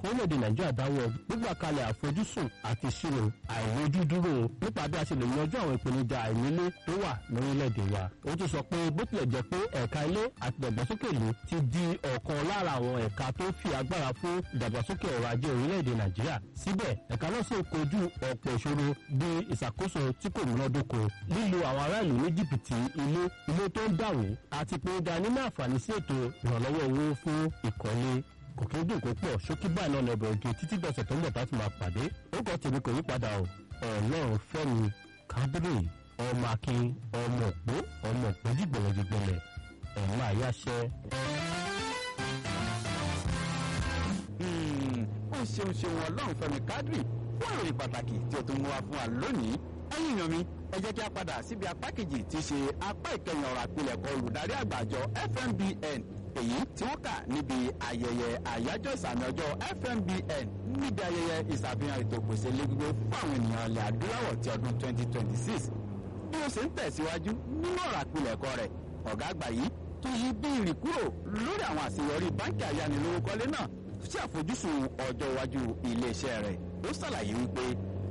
orílẹ̀-èdè nàìjíríà dáwọ́ gbígbà kalẹ̀ àfojúsùn àti ìṣirò àìlójúdúró nípa bí a ṣe lè yanjú àwọn ìpèníjà àìnílé tó wà lórílẹ̀-èdè wa. ó tún sọ pé bó tilẹ̀ jẹ́ pé ẹ̀ka ilé àti ìdàgbàsókè ìlú ti di ọ̀kan lára àwọn ẹ̀ka tó fi agbára fún ìdàgbàsókè ọrọ̀ ajé orílẹ̀-èdè nàìjíríà síbẹ̀ ẹ̀ka náà sì ń kojú ọ̀pọ̀ ìṣòro bí ìṣàkóso tí kò múnádóko lílo àwọn ará ìlú ní jìbìtì ilé ilé tó ń dàrú àti ìpèníjà nínú àǹfààní sí ètò ìrànlọ́wọ́ owó fún ìkọ́lé kò kí ń dùn kó pọ̀ ṣókí báyìí náà lọ́bẹ̀ ògì títí dọ̀sẹ̀ tó ń bọ̀ tá a ti máa pàdé ó kọ́ tèmi kò yí padà o ọlọ́run fẹ́mi kábírì ọmọ akin ọmọ òpó ọmọ òpó jìgbẹ̀lẹ̀jìgbẹ̀lẹ̀ ẹ̀ máa yáṣẹ́. ó ṣeun ṣeun ọlọ́run fẹ́mi kádìrì fún ìròyìn pàtàkì tí o tún mú wa fún wa lónìí ẹ̀yin èèyàn mi ẹ jẹ́ kí a padà síbi apá kejì tí í ṣe apá ìkẹyìn ọ̀rọ̀ àpilẹ̀kọ olùdarí àgbà àjọ FMBN èyí tí wọ́n kà níbi ayẹyẹ àyájọ́ ìsàmì ọjọ́ FMBN níbi ayẹyẹ ìṣàfihàn ètò ìpèsè ilé gbígbé fún àwọn ènìyàn ilẹ̀ adúláwọ̀ ti ọdún 2026 bí ó ṣe ń tẹ̀síwájú nínú ọ̀rọ̀ àpilẹ̀kọ rẹ̀ ọ̀gá àgbà yìí tó yí bí ìrìn kúrò lórí àwọn àṣeyọrí báńkì ayánilówókọ́lé náà sí àfojúsùn ọjọ́ iwájú iléeṣẹ́ rẹ̀ ó ṣàlàyé wípé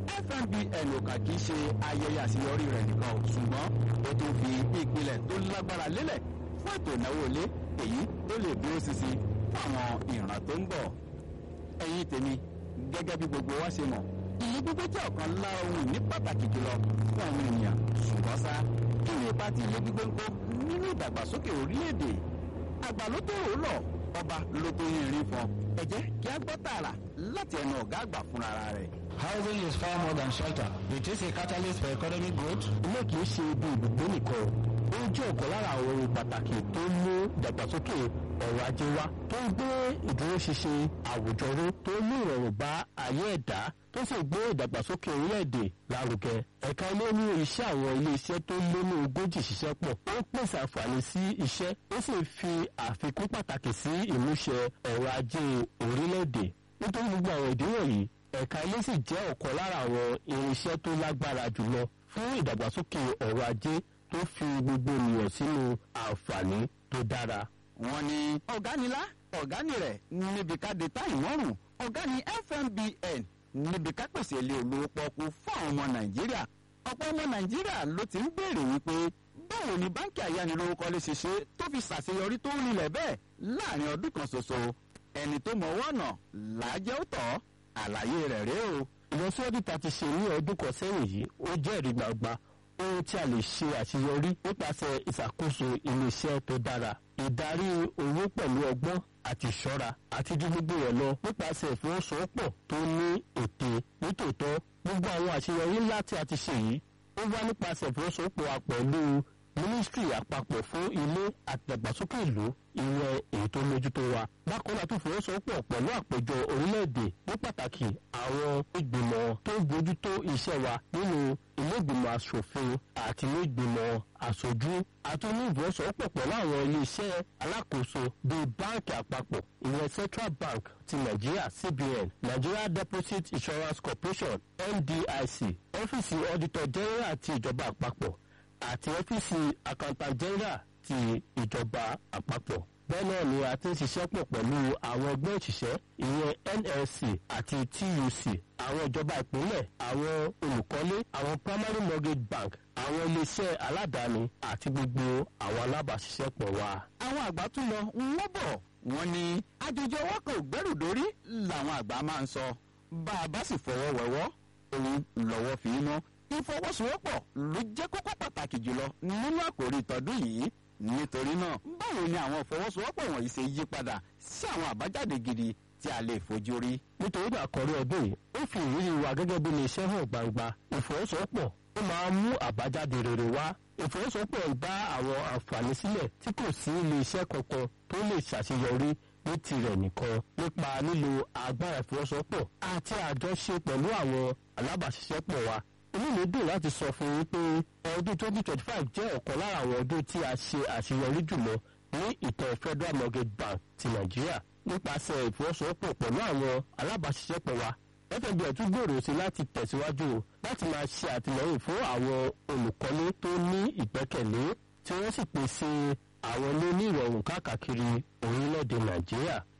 FMBN ò kà kí í ṣe ayẹyẹ àṣeyọrí rẹ̀ nìkan ò ṣùgbọ́n ó tún fi ìpìlẹ̀ tó lágbára lélẹ̀ fún ètò ìnáwó ilé èyí tó lè dúró ṣinṣin fún àwọn ìran tó ń bọ̀. ẹ̀yin tèmi gẹ́gẹ́ bí gbogbo wa ṣe mọ̀ ilé gbígbé jẹ́ ọ̀kan lára ohun ìní pàtàkì jùlọ fún àwọn ènìyàn ṣùgbọ́n ṣá kí ni ipa tí ilé gbígbé ń kó nínú ìdàgbàsókè orílẹ̀-èdè àgbà ló tó rò ó lọ ọba ló tó yin ìrìn fún ẹ jẹ́ kí a gbọ́ tààrà láti ẹnu ọ̀gá àgbà fúnra rẹ̀. Housing is far more than shelter. It is a catalyst for economic growth. ilé kì í ṣe ibi ibùgbé nìkan ó jẹ́ ọ̀kan lára àwọn ohun pàtàkì tó ń mú ìdàgbàsókè ọrọ̀ ajé wá tó ń gbé ìdúróṣinṣin àwùjọ ró tó ń mú ìrọ̀rùn bá ayé ẹ̀dá tó sì gbé ìdàgbàsókè orílẹ̀-èdè lárugẹ. ẹ̀ka ilé ní iṣẹ́ àwọn ilé-iṣẹ́ tó lé ní ogójì ṣiṣẹ́ pọ̀ ó pèsè àǹfààní sí iṣẹ́ ó sì fi àfikún pàtàkì sí ìmúṣẹ ọrọ̀ ajé orílẹ̀-èdè nítorí gbogbo àwọn ìdí wọ̀nyí ẹ̀ka ilé sì jẹ́ ọ̀kan lára àwọn irinṣẹ́ tó lágbára jùlọ fún ìdàgbàsókè ọrọ̀ ajé tó fi gbogbo ènìyàn sínú àǹfààní tó dára. wọ́n ní ọ̀gá ni lá ọ̀gá ni rẹ̀ níbi ká de táyì mọ́rùn ọ̀gá ni FMBN níbi ká pèsè ilé olówó pọ́kú fún àwọn ọmọ Nàìjíríà ọ̀pọ̀ ọmọ Nàìjíríà ló ti ń béèrè wípé báwo ni báńkì ayánilówókọ́lé ṣe ṣe tó fi ṣàṣeyọrí tó rinlẹ̀ bẹ́ẹ̀ láàrin ọdún kan ṣoṣo ẹni tó mọ ọwọ́ ọ̀nà làájẹ́ ó tọ́ àlàyé rẹ̀ rèé o. ìlọsíwájú ta ti ṣe ní ọdún kan sẹ́yìn yìí ó jẹ́rìí gbangba ohun tí a lè ṣe àṣeyọrí nípasẹ̀ ìṣàkóso iléeṣẹ́ tó dára ìdarí owó pẹ̀lú ọgbọ́n àti ìṣọ́ra àti ju gbogbo rẹ̀ lọ nípasẹ̀ ìfọwọ́sowọ́pọ̀ tó ní ète nítòótọ́ gbogbo àwọn àṣeyọrí ńlá tí a ti ṣe yìí ó wá nípasẹ̀ ìfọwọ́sowọ́pọ̀ wa pẹ̀lú mínísítírì àpapọ̀ fún ilé àtìdàgbàsókè ìlú ìyẹn èyí tó mójútó wa. bákan náà tó fọwọ́sowọ́pọ̀ pẹ̀lú àpéjọ orílẹ̀-èdè ní pàtàkì àwọn ìgbìmọ̀ tó ń bójútó iṣẹ́ wa nínú ilé ìgbìmọ̀ asòfin àti ilé ìgbìmọ̀ aṣojú àti ní ìfọwọ́sowọ́pọ̀ pẹ̀lú àwọn ilé-iṣẹ́ alákòóso bíi báńkì àpapọ̀ ìyẹn Central Bank ti Nàìjíríà CBN Nigeria Deposit Insurance Corporation NDIC ọ́fíìsì auditor general ti ìjọba àpapọ̀ àti ọ́fíìsì accountant general ti ìjọba àpapọ̀. bẹ́ẹ̀ náà ni a ti ń ṣiṣẹ́ pọ̀ pẹ̀lú àwọn ẹgbẹ́ òṣìṣẹ́ ìyẹn NLC àti TUC àwọn ìjọba ìpínlẹ̀ àwọn olùkọ́lé àwọn primary mortgage bank àwọn iléeṣẹ́ aládàáni àti gbogbo àwọn alábàáṣiṣẹ́pọ̀ wa. àwọn àgbà tún lọ wọ́n bọ̀ wọ́n ní àjòjì ọwọ́ kan ò gbẹ́rù dórí làwọn àgbà máa ń sọ bá a bá sì fọwọ́ wẹ̀wọ́ òun lọ́wọ́ fi í mọ́ ìfọwọ́sowọ́pọ̀ ló jẹ́ kókó pàtàkì jùlọ nínú àkòrí ìtọ́dún yìí nítorí náà báwo ni àwọn ìfọwọ́sowọ́pọ̀ wọ̀nyí ṣe yí padà sí àwọn àbájáde gidi tí a lè fojú rí. nítorí náà àkọ́rí ọdún yìí ó fi ìrírí wa gẹ́gẹ́ bí iléeṣẹ́ hàn gbangba ìfọwọ́sowọ́pọ̀ ó máa ń mú àbájáde rere wá ìfọwọ́sowọ́pọ̀ ń dá àwọn àǹfààní sílẹ̀ tí kò sí iléeṣẹ́ kankan tó lè ṣàṣeyọrí ní tirẹ̀ nìkan nípa lílo agbára ìfọwọ́sowọ́pọ̀ àti àjọṣe pẹ̀lú àwọn alábàáṣiṣẹ́pọ̀ wa inú mi dùn láti sọ fún yín pé ọdún 2025 jẹ́ ọ̀kan lára àwọn ọdún tí a ṣe àṣeyọrí jùlọ ní ìtàn Federal Mortgage Bank ti Nàìjíríà nípasẹ̀ ìfọwọ́sowọ́pọ̀ pẹ̀lú àwọn alábàáṣiṣẹ́pọ̀ wa FNB tún gbèrò sí láti tẹ̀síwájú láti máa ṣe àtìlẹ́yìn fún àwọn olùkọ́lé tó ní ìgbẹ́kẹ̀lé tí wọ́n sì pèsè àwọn ilé ní ìrọ̀rùn káàkiri orílẹ̀-èdè Nàìjíríà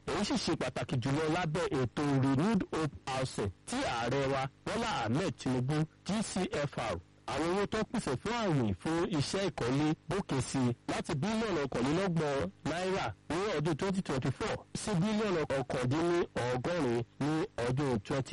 èyí sì ṣe pàtàkì jùlọ lábẹ́ ètò renewed hope housing tí ààrẹ wa bọ́lá ahmed tinubu gcfr àwọn owó tó pèsè fún àwìn fún iṣẹ́ ìkọ́lé gòkè sí i láti bílíọ̀nù ọ̀kànlélọ́gbọ̀n náírà ní ọdún 2024 sí bílíọ̀nù ọ̀kàndínlọ́gọ́rin ní ọdún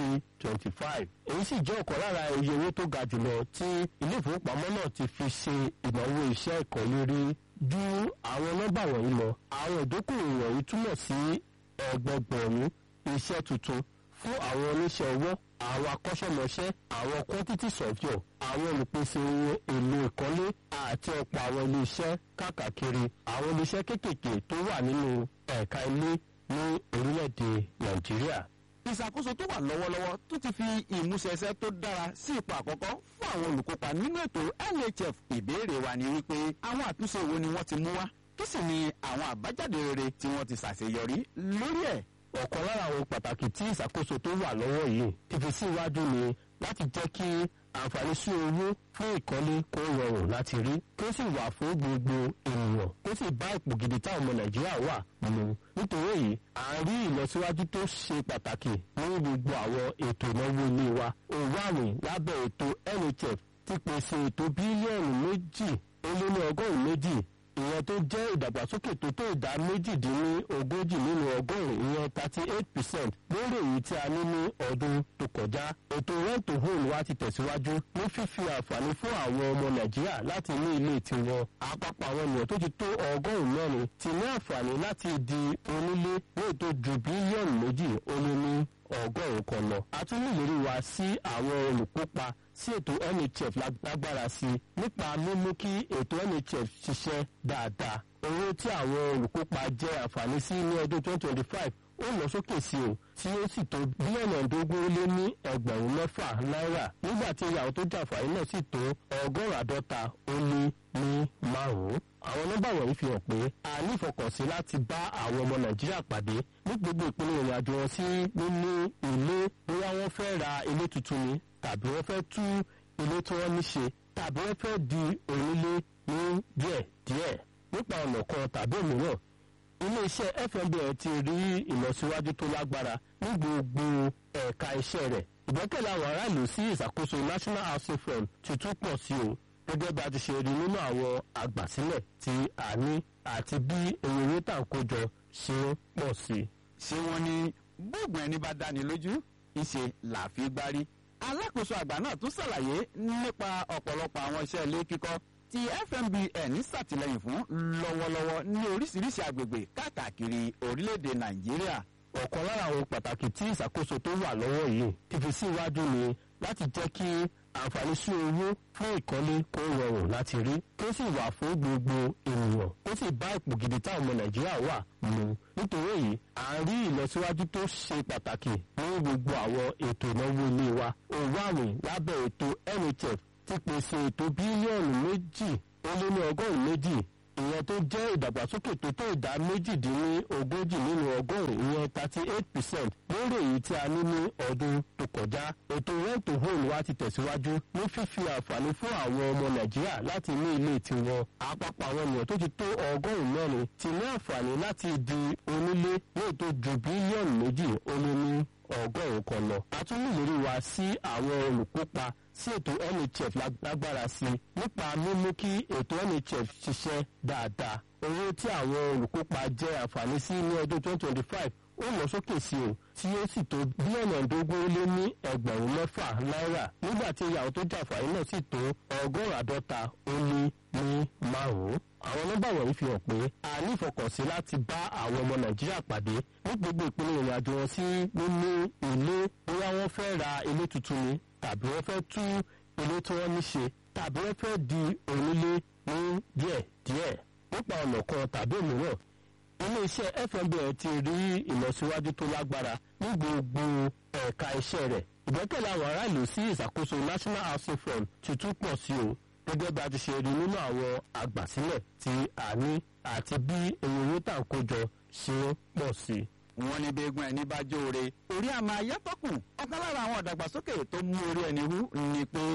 2025. èyí sì jẹ́ ọ̀kan lára iye owó tó ga jùlọ tí ilé ìfowópamọ́ náà ti fi ṣe ìnáwó iṣẹ́ ìkọ́lé rí ju àwọn nọ́mbà wọ̀nyí lọ. àwọn ìdókòwò wọ̀nyí túmọ̀ sí ẹgbẹgbẹ̀rún iṣẹ́ tuntun fún àwọn oníṣẹ́ ọwọ́ àwọn akọ́ṣẹ́mọṣẹ́ àwọn quantity surveyor àwọn olùpèsè ohun èlò ìkọ́lé àti ọ̀pọ̀ àwọn iléeṣẹ́ káàkiri àwọn iléeṣẹ́ kéékèèké tó wà nínú ẹ̀ka ilé ní orílẹ̀-èdè nàìjíríà. ìṣàkóso tó wà lọ́wọ́lọ́wọ́ tó ti fi ìmúṣẹṣẹ́ tó dára sí ipò àkọ́kọ́ fún àwọn olùkópa nínú ètò nhf ìbéèrè wa ni wípé àwọn àtúnṣe wo ni wọ́n ti mú wá kí sì ni àwọn àbájáde rere tí wọ́n ti ṣàṣeyọrí lórí ẹ̀ ọ̀kan lára àwọn pàtàkì tí ìṣàkóso tó wà lọ́wọ́ yìí ti fi síwájú ni láti jẹ́ kí àǹfààní sí owó fún ìkọ́lé kó rọrùn láti rí kó sì wà fún gbogbo ènìyàn kó sì bá ipò gidi táwọn ọmọ nàìjíríà wà mu nítorí èyí à ń rí ìlọsíwájú tó ṣe pàtàkì ní gbogbo àwọn ètò ìnáwó ilé wa òwò àwìn lábẹ́ ètò nhf ti pèsè ètò bílíọ̀nù méjì ó lé ní ọgọ́rùn-ún méjì ìyẹn tó jẹ́ ìdàgbàsókè tó tó ìdá méjìdínlógójì nínú ọgọ́rùn-ún ìyẹn thirty eight percent lórí èyí tí a ní ní ọdún tó kọjá. ètò rent to home wa ti tẹ̀síwájú ní fífi àǹfààní fún àwọn ọmọ nàìjíríà láti ní ilé tiwọn. àpapọ̀ àwọn ènìyàn tó ti tó ọgọ́rùn-ún mẹ́rin ti ní àǹfààní láti di onílé ní ètò ju bílíọ̀nù méjì ó lé ní ọgọ́rùn-ún kan lọ. a tún ní ìlérí wa sí àwọn olùkópa sí ètò nhf lágbára sí i nípa mímú kí ètò nhf ṣiṣẹ́ dáadáa. owó tí àwọn olùkópa jẹ́ àǹfààní sí ní ọdún 2025 ó lọ sókè sí o tí ó sì tó bílíọ̀nù ẹ̀ẹ́dógún lé ní ẹgbẹ̀rún mẹ́fà náírà nígbà tí ìyàwó tó jàǹfààní náà sì tó ọgọ́rùn-ún àádọ́ta ó lé ní márùn-ún. àwọn nọ́mbà wọ̀nyí fi hàn pé a ní ìfọkànsí láti bá àwọn ọmọ nàìjíríà pàdé ní gbogbo ìpínlẹ̀ ìrìn àjò wọn sí níní ilé bóyá wọ́n fẹ́ ra ilé tuntun ni tàbí wọ́n fẹ́ tú ilé tí wọ́n ní ṣe tàbí wọ́n fẹ́ di onílé ní díẹ̀díẹ̀ nípa ọ̀nà kan tàbí òmíràn iléeṣẹ́ fmbn ti rí ìlọsíwájú tó lágbára ní gbogbo ẹ̀ka iṣẹ́ rẹ̀ ìgbẹ́kẹ̀lé àwọn aráàlú sí ìṣàkóso national housing fund ti tún pọ̀ sí o gẹ́gẹ́ bí a ti ṣe rí nínú àwọn àgbàsílẹ̀ tí a ní àti bí èrè owó tà ń kójọ ṣe ń pọ̀ sí i. ṣé wọ́n ní bóògùn ẹni bá dáni lójú ìṣe làáfi gbárí alákòóso àgbà náà tún ṣàlàyé nípa ọ̀pọ̀lọpọ̀ àwọn iṣẹ́ ilé kíkọ́ tí fmbn ṣàtìlẹ́yìn fún lọ́wọ́lọ́wọ́ ní oríṣiríṣi àgbègbè káàkiri orílẹ̀-èdè nàìjíríà ọ̀kan lára àwọn pàtàkì tí ìṣàkóso tó wà lọ́wọ́ yìí ti fi síwájú ni láti jẹ́ kí àǹfààní sí owó fún ìkọ́lé kó rọrùn láti rí kó sì wà fún gbogbo ènìyàn kó sì bá ipò gidi táwọn ọmọ nàìjíríà wà mu nítorí èyí à ń rí ìlọsíwájú tó ṣe pàtàkì ní gbogbo àwọn ètò ìnáwó ilé wa òwò àwìn lábẹ́ ètò nhf ti pèsè ètò bílíọ̀nù méjì ó lé ní ọgọ́rùn-ún méjì ìyẹn tó jẹ́ ìdàgbàsókè tó tó ìdá méjìdínlógójì nínú ọgọ́rùn-ún ìyẹn thirty eight percent lórí èyí tí a ní ní ọdún tó kọjá. ètò rent to home wa ti tẹ̀síwájú ní fífi àǹfààní fún àwọn ọmọ nàìjíríà láti ní ilé tiwọn. àpapọ̀ àwọn ènìyàn tó ti tó ọgọ́rùn-ún mẹ́rin ti ní àǹfààní láti di onílé ní ètò ju bílíọ̀nù méjì ó lé ní ọgọ́rùn-ún kan lọ. a tún nílérí wa sí àwọn olùkópa sí ètò nhf lágbára sí i nípa mímú kí ètò nhf ṣiṣẹ́ dáadáa. owó tí àwọn olùkópa jẹ́ àǹfààní sí ní ọdún 2025 ó lọ sókè sí o tí ó sì tó bílíọ̀nù ẹ̀ẹ́dógún lé ní ẹgbẹ̀rún mẹ́fà náírà nígbà tí ìyàwó tó jàǹfààní náà sì tó ọgọ́rùn-ún àádọ́ta ó lé ní márùn-ún. àwọn nọ́mbà wọ̀nyí fi hàn pé a ní ìfọkànsí láti bá àwọn ọmọ nàìjíríà pàdé ní gbogbo ìpínlẹ̀ ìrìn àjò wọn sí níní ilé bóyá wọ́n fẹ́ ra ilé tuntun ni tàbí wọ́n fẹ́ tú ilé tí wọ́n ní ṣe tàbí wọ́n fẹ́ di onílé ní díẹ̀díẹ̀ nípa ọ̀nà kan tàbí òmíràn iléeṣẹ́ fmbn ti rí ìlọsíwájú tó lágbára ní gbogbo ẹ̀ka iṣẹ́ rẹ̀ ìgbẹ́kẹ̀lé àwọn aráàlú sí ìṣàkóso national housing fund ti tún pọ̀ sí o gẹ́gẹ́ bí a ti ṣe rí nínú àwọn àgbàsílẹ̀ tí a ní àti bí èrè owó tà ń kójọ ṣe ń pọ̀ sí i wọ́n ní bẹ́ẹ̀gùn ẹni bá jóore orí àmà ayẹ́tọ́kùn ọ̀kan lára àwọn ìdàgbàsókè tó mú orí ẹni wú ni pé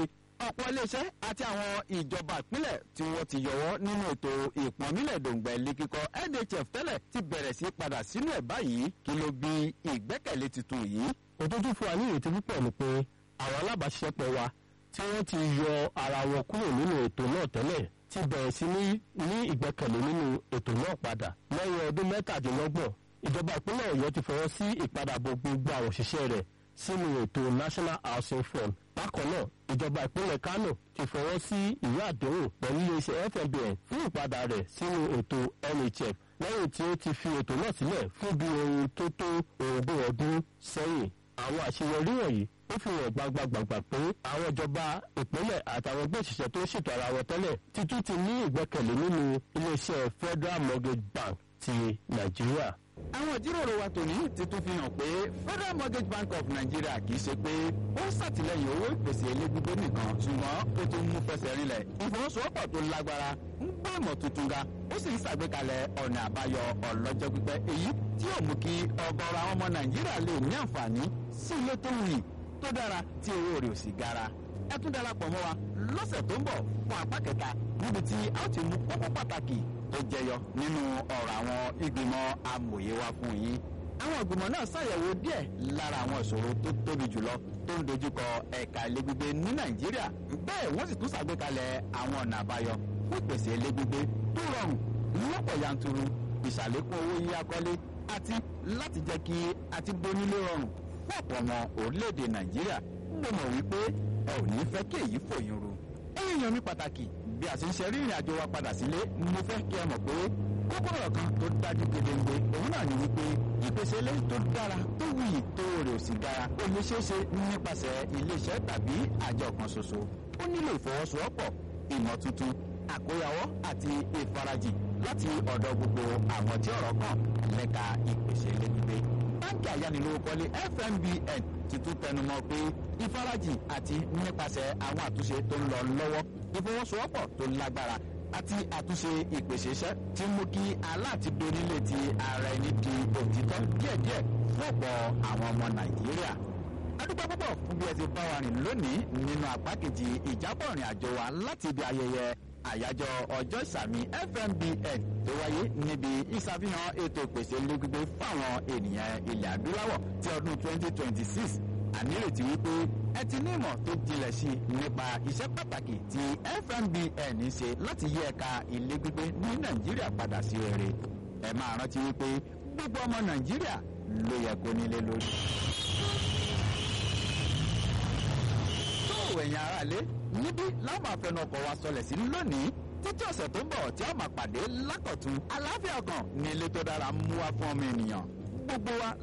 ọ̀pọ̀ iléeṣẹ́ àti àwọn ìjọba ìpínlẹ̀ tí wọ́n ti yọwọ́ nínú ètò ìpọ́nmílẹ̀ dòǹgbẹ̀ ilé kíkọ́ nhf tẹ́lẹ̀ ti bẹ̀rẹ̀ sí padà sínú ẹ̀ báyìí kí ló bí ìgbẹ́kẹ̀lé tuntun yìí. òtútù fún wa ní ìrètí púpọ̀ ni pé àwọn alábàáṣiṣẹ́pọ̀ wa tí wọ́n ti yọ ara wọn kúrò nínú ètò náà tẹ́lẹ̀ ti bẹ̀rẹ̀ sí ní ní ìgbẹ́kẹ̀lé nínú ètò náà padà lẹ́yìn ọdún mẹ́tàdínlọ́gbọ̀n ìjọba ìpínlẹ̀ ọ̀yọ́ ti fọwọ́ sí ìpadàbọ̀ gbogbo àwọn òṣìṣẹ́ rẹ̀ sínú ètò national housing fund bákan náà ìjọba ìpínlẹ̀ kano ti fọwọ́ sí ìwé àdéhùn pẹ̀lú iléeṣẹ́ fmbn fún ìpadà rẹ̀ sínú ètò nhf lẹ́yìn tí ó ti fi ètò náà sílẹ̀ fún bí ohun tó tó ogún ọdún sẹ́yìn àwọn àṣeyọrí wọ̀nyí ó fi hàn gbangba-gbàngbà pé àwọn ìjọba ìpínlẹ̀ àtàwọn ẹgbẹ́ òṣìṣẹ́ tó ṣètò ara wọn tẹ́lẹ̀ ti tún ti ní ìgbẹ́kẹ̀lé nínú iléeṣẹ́ federal mortgage bank ti nàìjíríà. àwọn ìjíròrò wa tòní ti tún fi hàn pé federal mortgage bank of nigeria kì í ṣe pé ó ń ṣàtìlẹyìn owó ìpèsè elégbígbé nìkan ṣùgbọ́n ó tún mú fẹsẹ̀ rinlẹ̀ ìfọwọ́sowọ́pọ̀ tó lágbára ń gbé ìmọ̀ tuntun ga ó sì ń ṣàgbékalẹ̀ ọ̀nà àbáyọ ọlọ́jọ́ pípẹ́ èyí tí yóò mú kí ọgọ́rọ̀ àwọn ọmọ nàìjíríà lè ní àǹfààní sí ilé tó wuyì tó dára tí owó rẹ̀ ò sì gara ẹ tún darapọ̀ mọ́ wa lọ́sẹ̀ tó ń bọ̀ fún apá kẹta níbi tí a ó ti mú kókó pàtàkì tó jẹyọ nínú ọ̀rọ̀ àwọn ìgbìmọ̀ amòye wa fún yín. àwọn ìgbìmọ̀ náà ṣàyẹ̀wò díẹ̀ lára àwọn ìṣòro tó tóbi jùlọ tó ń dojúkọ ẹ̀ka ilé gbígbé ní nàìjíríà bẹ́ẹ̀ wọ́n sì tún ṣàgbékalẹ̀ àwọn ọ̀nà àbáyọ fún ìpèsè ilé gbígbé tó rọrùn lọ́pọ̀ yanturu ìṣàlékún owó yíyá kọ́lé àti láti jẹ́ kí àti bonílé rọrùn fún ọ̀pọ̀ ọmọ orílẹ̀-èdè nàìjíríà mo mọ̀ wípé ẹ ò ní fẹ́ kí èyí fòyín ru. ẹ̀yin yan mi pàtàkì bí a ṣe ń ṣe rí ìrìn àjò wa padà sílé mo fẹ́ kí ẹ mọ̀ pé kókó ọ̀rọ̀ kan tó dájú gedegbe òun náà ni wípé ìpèsè ilé tó dára tó wuyì tó rè ò sì gara ó lè ṣeé ṣe nípasẹ̀ iléeṣẹ́ tàbí àjọ kan ṣoṣo ó nílò ìfọwọ́sowọ́pọ̀ ìmọ̀ tuntun àkóyawọ́ àti ìfarajì láti ọ̀dọ̀ gbogbo àwọn tí ọ̀rọ̀ kàn lẹ́ka ìpèsè ilé gbígbé báńkì ayánilówókọ́lé fmbn ti tún tẹnumọ́ pé ìfarajì àti nípasẹ̀ àwọn àtúnṣe tó ń lọ lọ́wọ́ ìfọwọ́sowọ́pọ̀ tó lágbára àti àtúnṣe ìpèsè iṣẹ́ ti mú kí aláàtí donílé ti ara ẹni di òtítọ́ díẹ̀díẹ̀ fún ọ̀pọ̀ àwọn ọmọ nàìjíríà adúgbò púpọ̀ fún bí ẹ ti bá wa rìn lónìí nínú apá kejì ìjábọ̀ ìrìn àjò wa láti ibi ayẹyẹ àyájọ́ ọjọ́ ìsàmì fmbn tó wáyé níbi ìṣàfihàn ètò ìpèsè lógbígbé fáwọn ènìyàn ilẹ̀ adúláwọ̀ ti ọdún 2026 ànírètí wípé ẹ ti ní ìmọ̀ tó jinlẹ̀ sí i nípa iṣẹ́ pàtàkì tí fmbn ń ṣe láti yí ẹ̀ka ilé gbígbé ní nàìjíríà padà sí rere ẹ máa rántí wípé gbogbo ọmọ nàìjíríà ló yẹ kó nílé lórí. tó ẹ̀yin aráalé níbí láwọn àfẹnù ọkọ̀ wa sọlẹ̀ sí lónìí títí ọ̀sẹ̀ tó ń bọ̀ tí a máa pàdé lákọ̀tún aláfíà kan ní ilé tó dára mú wá fún ọmọ ènìyàn gbogbo wa